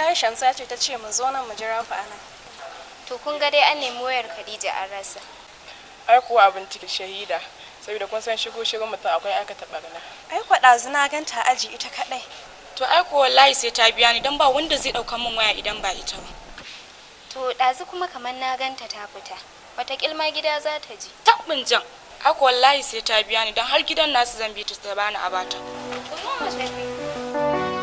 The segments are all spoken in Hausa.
wallahi shamsa ce ta ce mu zo nan mu jira ku anan To kun ga dai an nemi wayar Khadija an rasa. ai kuwa abin ciki shahida saboda kun san shigo shigo mutum akwai aikata barna ai kwaɗa zina ganta aji ita kaɗai To ai ko wallahi sai ta biya ni dan ba wanda zai dauka min waya idan ba ita ba. To ɗazu kuma kamar na ganta ta fita. Wata kilma gida za ta ji. Tabbin jan. Ai ko wallahi sai ta biya ni dan har gidan nasu zan bi ta ta bani a bata. To zo mu tafi.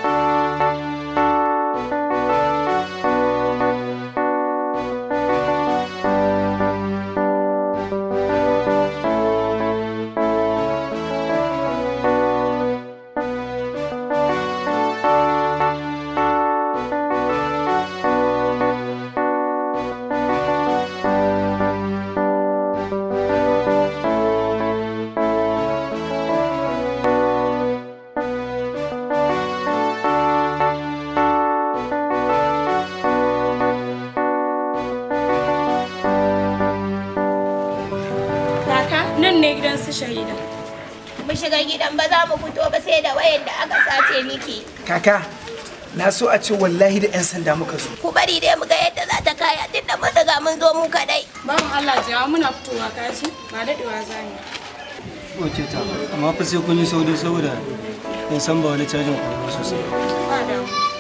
Kaka nan ne gidan su shahida. mu shiga gidan ba za mu fito ba sai da wayan da aka sace miki Kaka, na so a ce wallahi da 'yan sanda muka zo. ku bari dai mu ga yadda za ta kaya tunda mun riga mun zo mu kadai Bawan Allah jawa muna fitowa kashi ba dadewa zani. Wace ta, amma fa sai kun yi sauri saboda in san ba wani cajin kuɗi sosai. Ba da.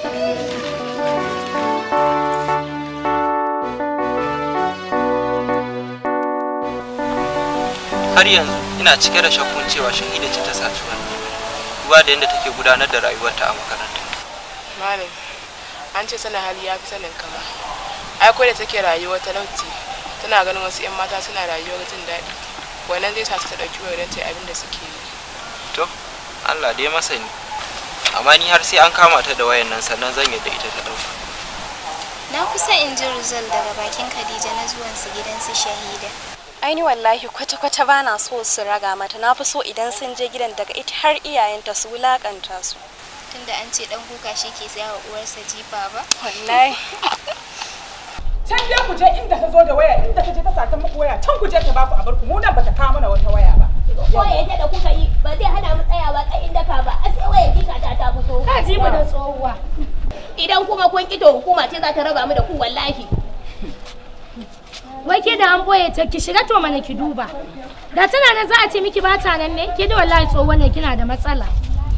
har yanzu ina cike da shakkun cewa shahida ce ta saci wani duba da yadda take gudanar da rayuwarta a makaranta malam an ce sanin hali ya fi sanin kama ai ko da take rayuwar talauci tana ganin wasu 'yan mata suna rayuwar jin daɗi wannan zai sa ta ɗauki wayar don ta yi abin da suke yi to allah dai masani amma ni har sai an kama ta da wayan nan sannan zan yadda ita ta ɗauka Na kusa in ji result daga bakin Khadija na zuwan su gidan su shahida. ai ni wallahi kwata-kwata ba na so su raga mata na fi so idan sun je gidan daga ita har iyayenta su wulakanta su Tunda an ce dan kuka shi ke saya wa uwarsa jifa ba. wallahi can dai ku je inda ta zo da waya inda ta je ta sata muku waya can ku je ta baku a barku mu nan bata kawo mana wata waya ba ko yadda da kuka yi ba zai hana mu tsayawa tsayin daka ba a sai wayan jika ta ta fito Ka ji mu da tsohuwa. idan kuma kun kito hukuma ce za ta raba mu da ku wallahi Wai ke da an boye ta ki shiga to mana ki duba. Da tana nan za a ce miki ba ta nan ne? Ke da wallahi tsohuwa ne kina da matsala.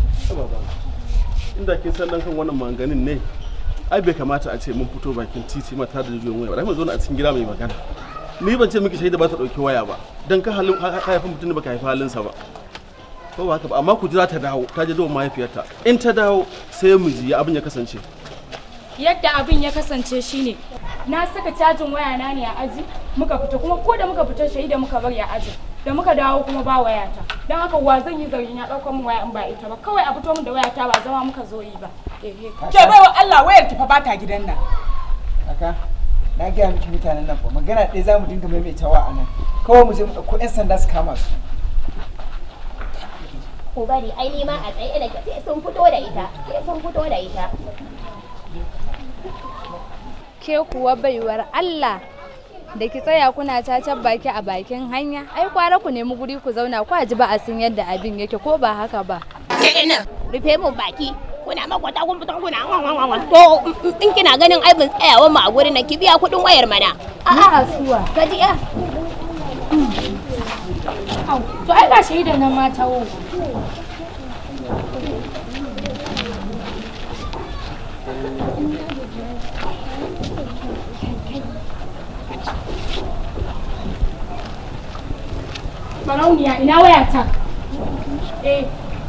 inda kin san dan kan wannan maganin ne ai bai kamata a ce mun fito bakin titi mata da juyin waya ba mu zo a cikin gida mai magana ni ban ce miki shaida ba ta dauki waya ba dan ka halin ka haifa mutum ne baka haifa halinsa ba ko ba haka ba amma ku ji za ta dawo ta je da mahaifiyarta in ta dawo sai mu ji abin ya kasance Yadda abin ya kasance shine na saka cajin waya na ne a aji muka fita kuma ko da muka fita shaida muka bari a aji da muka dawo kuma ba wayata don haka wa zan yi zargin ya ɗaukar min waya in ba ita ba kawai a fito min da wayata ba zama muka zo yi ba. Ehe. ke baiwa Allah wayar ki fa ba ta gidan nan Kaka, na gaya miki mutanen nan fa magana ɗaya za mu dinga maimaitawa a nan. Kawai mu je mu ɗauko 'yan sanda su kama su. ku bari ai ni ma a tsaye nake sai sun fito da ita sai sun fito da ita ke kuwa baiwar Allah da ki tsaya kuna cacan baki a bakin hanya ai kwara ku nemi guri ku zauna ku ji ba a san yadda abin yake ko ba haka ba kenan rufe mun baki kuna makwata kun fito kuna to in kina ganin aibin tsayawa mu a gurin nan ki biya kuɗin wayar mana A'a suwa. ka ji ya Au, to ai ga shaidan nan ma tawo. Barauniya ina wayata? Eh,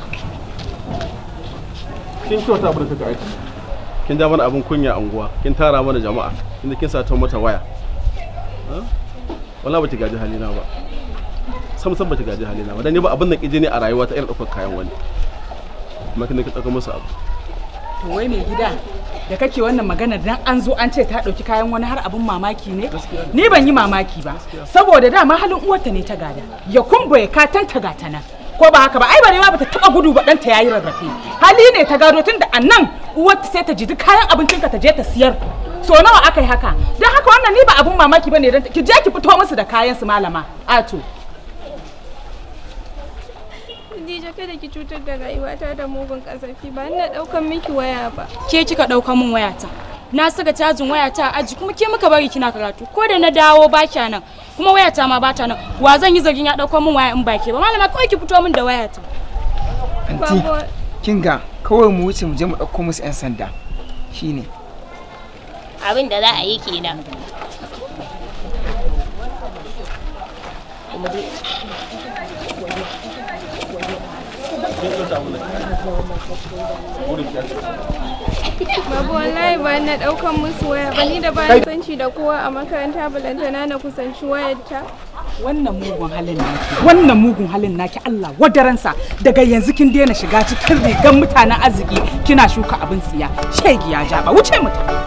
kin kyauta abin da kika aiki kin ja mana abin kunya a unguwa kin tara mana jama'a inda kin sata mata waya Ha? wala baki gaji halina ba sam sam baki gaji halina ba dan ni ba abin da kije ne a rayuwa ta irin ɗaukar kayan wani kuma kin ki ɗauka musu abu to wai mai gida da kake wannan magana dan an zo an ce ta ɗauki kayan wani har abin mamaki ne ni ban yi mamaki ba saboda dama halin uwarta ne ta gada ya kumbo ya katan ta gata nan ko ba haka ba ai barewa bata taba gudu ba ɗanta yayi rarrafe hali ne ta gado tunda a nan uwarta sai ta ji duk kayan abincinka ta je ta siyar so nawa aka yi haka don haka wannan ni ba abin mamaki bane dan ki je ki fito musu da kayan su malama ato Ni Khadija kada ki cutar da rayuwata da mugun kasafi ba ina daukan miki waya ba. Ke kika ɗauka min wayata. Na saka cajin wayata a aji kuma ke muka bari kina karatu. Ko da na dawo ba kya nan kuma wayata ma bata nan. Wa zan yi zargin ya ɗauka min waya in ba ke ba. Malama kawai ki fito min da wayata. anti kin ga kawai mu wuce mu je mu ɗauko musu 'yan sanda shine abin da za a yi kenan Babu wallahi ba na daukan musu waya ba ni da ba na sanci da kowa a makaranta balantana na kusanci wayarta. wannan mugun halin naki wannan mugun halin naki Allah wadaransa daga yanzu kin daina shiga cikin rigan mutanen arziki kina shuka abin tsiya shegi ya jaba wuce mu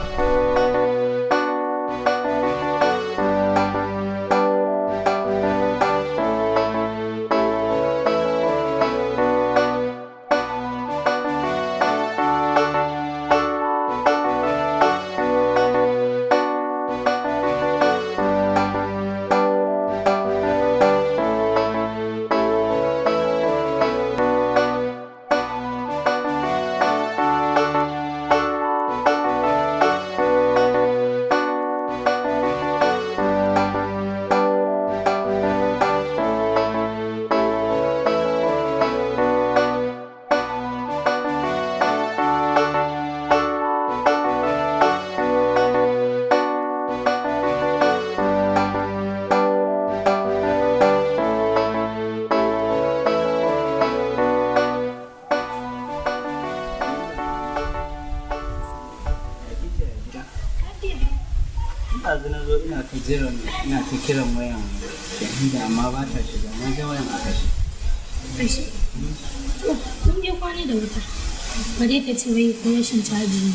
ɗazu na zo ina ta jiran ina ta kiran wayan shahida amma ba ta shiga na ga wayan a kashe Ashe. To, kun je kwana da wuta. Bare ka ce wai ko rashin caji ne.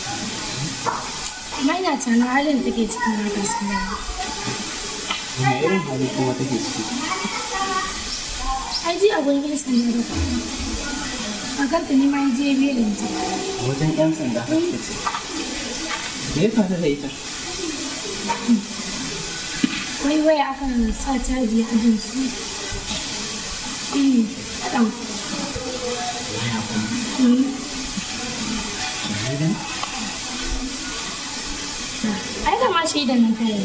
Amma ina tunanin halin da take cikin na gaskiya. wani irin hali kuma take ciki Ai ji a gurin yan sanda da kuma. A kanta ni ma je belin ta. a wajen yan sanda har ta ce me ya faru da ita Wai waya akan sa caji a jin su. Eh, ɗan. Mm. shahidan Ai da ma shaidan nan kai.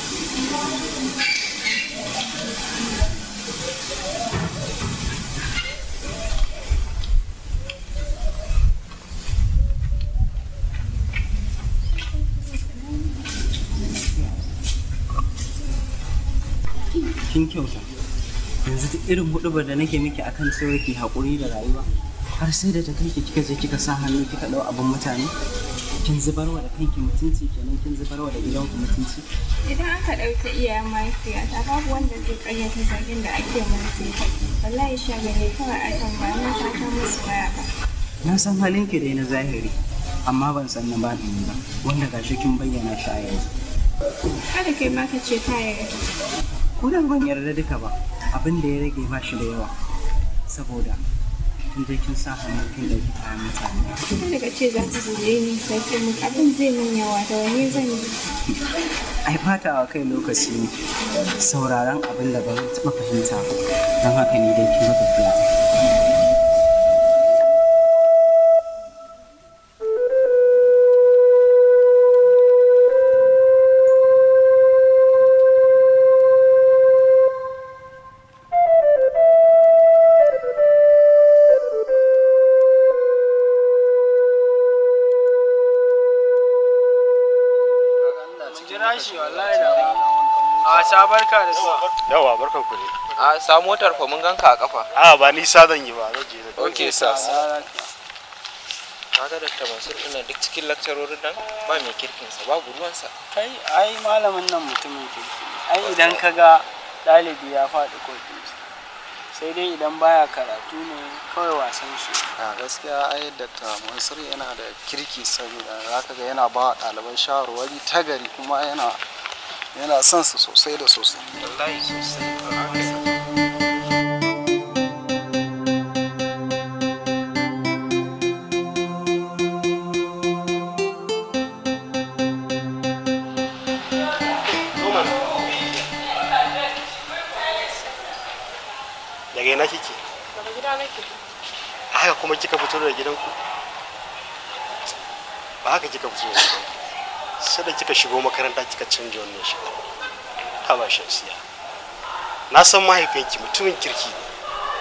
kin kyauta yanzu duk irin hudubar da nake miki akan cewa ki haƙuri da rayuwa har sai da ta kai ki kika je kika sa hannu kika ɗau abin mutane kin zubarwa da kanki mutunci kenan kin zubarwa da gidanku mutunci Idan aka ɗauki iyayen mahaifiyata babu wanda zai ƙaryata zargin da ake musu. Wallahi shagane kawai akan ba na saka musu waya ba. na san halin ki dai na zahiri amma ban san na baɗini ba wanda gashi kin bayyana shi a yanzu Kada kai ma ka ce ka yarda. ko da ban yarda duka ba abin da ya rage ba shi da yawa saboda kin je kin sa hannu kin ɗauki kayan mutane Kada ka ce za ta zuje ni sai ke mun abin zai min yawa da wani zan yi. ai fata wa kai lokaci ne sauraron abin da ban taɓa fahimta ba don haka ni dai kin ga tafiya ta jira shi wallahi da a sa barka da zuwa yawa barkan ku ne a sa motar fa mun ganka a kafa a ba nisa zan yi ba zan je da ok sa kaga da mansur ina duk cikin lakcarorin nan ba mai kirkin sa babu ruwan sa kai ai malamin nan mutumin kirki ne. ai idan ka ga ɗalibi ya faɗi kofi sai dai idan baya karatu ne kawai wasan shi a gaskiya ai dr mansur yana da kirki saboda zaka ga yana ba wa ɗaliban shawarwari ta gari kuma yana yana son su sosai da sosai wallahi sosai daga ina kike daga gidan gida nake a haka kuma kika fito daga gidanku ba haka kika fito daga gidanku sai da kika shigo makaranta kika canja wannan shiga ha ba shamsiya na san mahaifinki mutumin kirki ne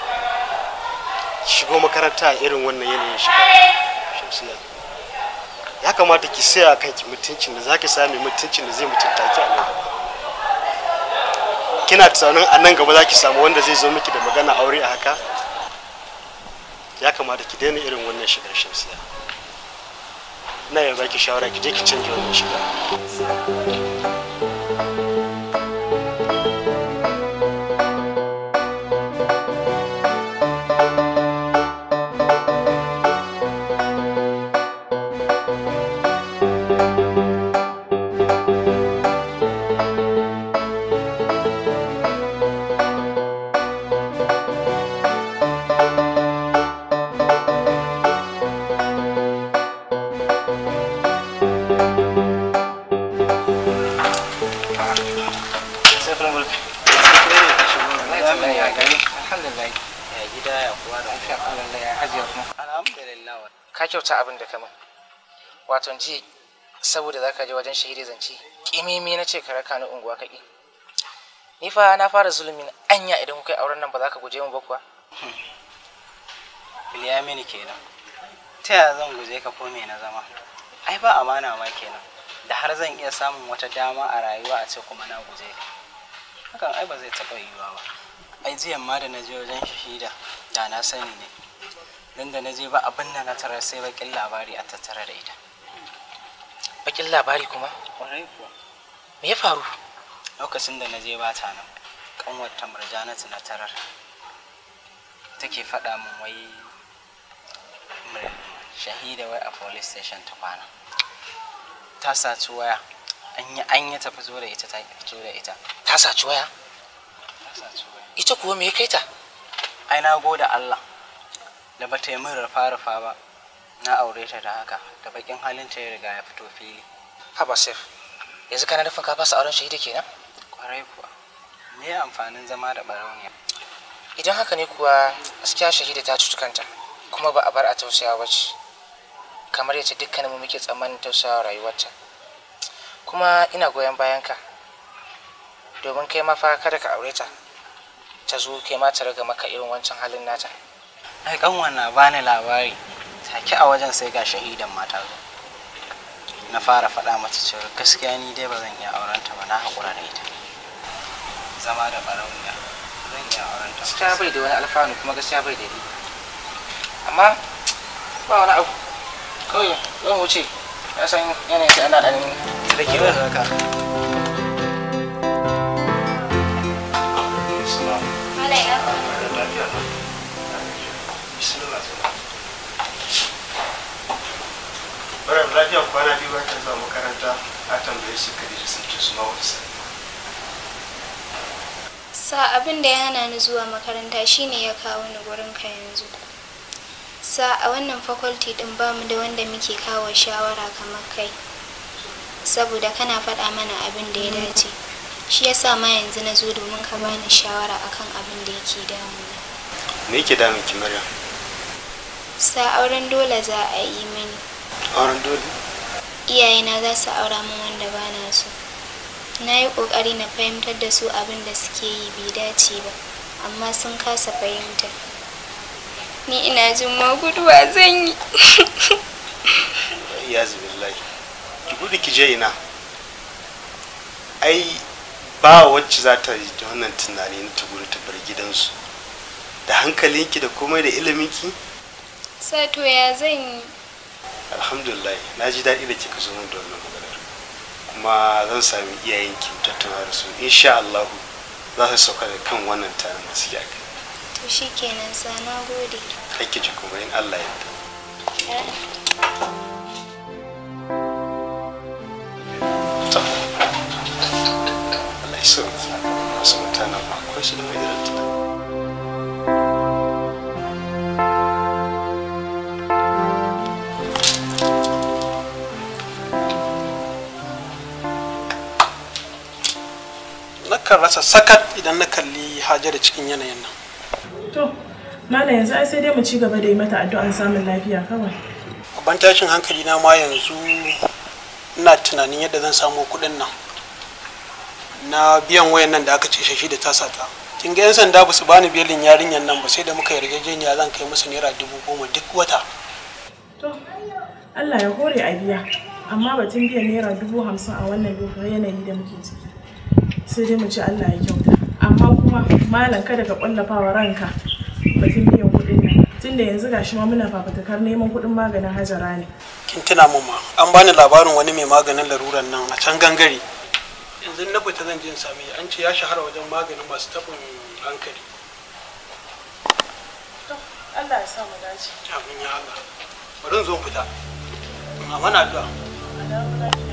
shigo makaranta a irin wannan yanayin shiga shamsiya ya kamata ki saya kanki mutuncin da zaki sami mutuncin da zai mutunta ki a nan gaba kina tunanin a nan gaba zaki samu wanda zai zo miki da magana aure a haka ya kamata ki daina irin wannan shigar shamsiya ina yanzu baki shawara ki je ki canja wannan shiga ka kyauta abin da kama wato ji saboda zaka je wajen shahidi zance kimimi na ce ka raka ni unguwa ka ki ni fa na fara zulumi na anya idan kuka yi auren nan ba za ka guje mu ba kuwa Bilyamini kenan ta yaya zan guje ka ko me na zama ai ba amana ma kenan da har zan iya samun wata dama a rayuwa a ce kuma na guje ka hakan ai ba zai taɓa yiwuwa ba ai jiyan ma da na je wajen shahida da na sani ne dan da na je ba abin da na tarar sai bakin labari a tattare da ita bakin labari kuma kwarai kuwa me ya faru lokacin da na je ba ta nan kanwar ta murjanatu na tarar take faɗa min wai mur- shahida wai a police station ta kwana ta saci waya an yi an yi ta fito da ita ta ki fito da ita ta saci waya ta saci waya ita kuwa me ya kai ta ai na gode Allah da bata yi min rufa-rufa ba na aure ta da haka da bakin halin ta ya riga ya fito fili haba sef yanzu kana nufin ka fasa auren shahida kenan kwarai kuwa me amfanin zama da barauniya idan haka ne kuwa gaskiya shahida ta cuci kanta kuma ba a bar a tausayawa ba ce kamar yace dukkanin mu muke tsammanin tausayawa rayuwarta kuma ina goyon bayan ka domin kai ma fa kada ka aure ta ta zo kai ma ta raga maka irin wancan halin nata ai kanwan na bani labari take a wajen sai ga shahidan mata zo na fara faɗa mata cewa gaskiya ni dai ba zan iya auren ta ba na haƙura da ita zama da barauniya zan iya auren ta gaskiya bai da wani alfanu kuma gaskiya bai da riba amma ba wani abu kawai zan wuce ya san yanayin sai ana ɗan rike da haka Bayan lafiya kwana biyu ba ta zuwa makaranta a tambaye su kadi da sun ce su ma wani sani. Sa abin da ya hana ni zuwa makaranta shine ya kawo ni gurin ka yanzu. Sa a wannan faculty din bamu da wanda muke kawo shawara kamar kai. Saboda kana faɗa mana abin da ya dace. Shi yasa ma yanzu na zo domin ka bani shawara akan abin da yake damuna. Me yake damun ki Maryam? Sa auren dole za a yi mini. Auren dole? Iyayena za su aura min wanda bana so. Na yi ƙoƙari na fahimtar da su abin da suke yi bai dace ba, amma sun kasa fahimta. Ni ina jin ma guduwa zan yi. Ya billahi. Ki gudu ki je ina. Ai ba wacce za ta yi wannan tunani na ta gudu ta bar gidansu. Da hankalinki da komai da iliminki? Sato ya zan yi. Alhamdulillah, na ji daɗi da kika zo min da wannan maganar. Kuma zan sami iyayenki mu tattauna da su. Insha Allah za su sauka da kan wannan taron da suke akai. To shi kenan sa na gode. Kai ki ji kuma in Allah ya To. Allah ya sauki. Wasu mutanen ma akwai su da mai da tunani. nakan rasa sakat idan na kalli hajara cikin yanayin nan To, Malam yanzu ai sai dai mu ci gaba da yi mata addu'an samun lafiya kawai. babban tashin hankali na ma yanzu ina tunanin yadda zan samu kuɗin nan na biyan wayan nan da aka ce shashi da tasa ta kin ga yan sanda ba su bani belin yarinyar nan ba sai da muka yarjejeniya zan kai musu naira dubu goma duk wata To, Allah ya hore a biya. Amma batun biyan naira dubu hamsin a wannan lokacin yanayi da muke ciki. Sai dai mu ci Allah ya kyauta. Amma kuma malam kada ka ƙwallafa wa ranka batun biyan kuɗin nan. Tunda yanzu gashi ma muna fafutukar neman kuɗin maganin hajara ne. kin tuna mun ma an bani labarin wani mai maganin laruran nan a can gangare yanzu na fita zan je in same shi. an ce ya shahara wajen maganin masu taɓin hankali Allah ya sa mu dace. amin ya Allah bari in zo in fita amma na addu'a Allah ya